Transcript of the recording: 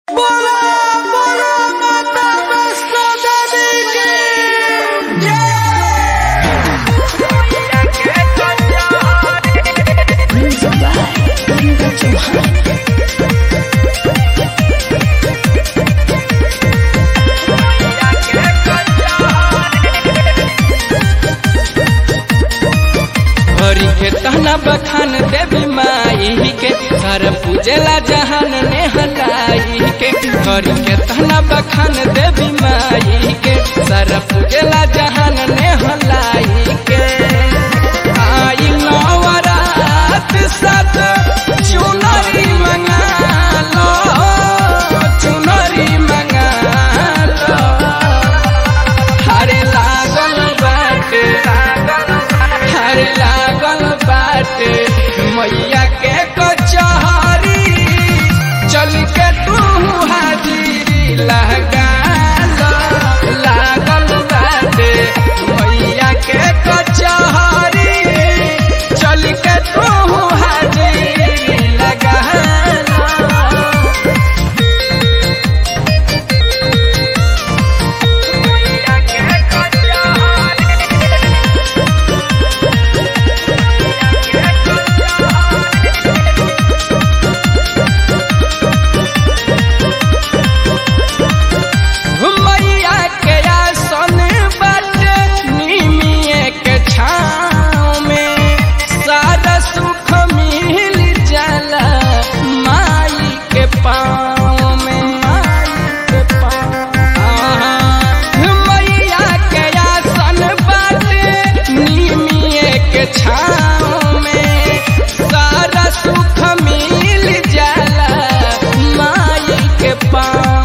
बखान देवी माई के सर पूजला जहान ने हटाई के करी के तना बखान देवी माई के सर पूजला जहान ने हलाई के आई नवरात साथ चुनरी मंगा लो चुनरी मंगा लो हरे लागल बाटे हरे लागल बाटे मैया के कचहरी चल के तू हाजिरी लगा लो लागल बाटे मैया के कचहरी चल के तू हाजिरी लगा लो मैया के आसन बाटे निमिये के छाँव में सारा सुख मिल जाला माई के पाँव में माई के पाँव मैया के आसन बाटे निमिये के छाँव में सारा सुख मिल जाला माई के पाँव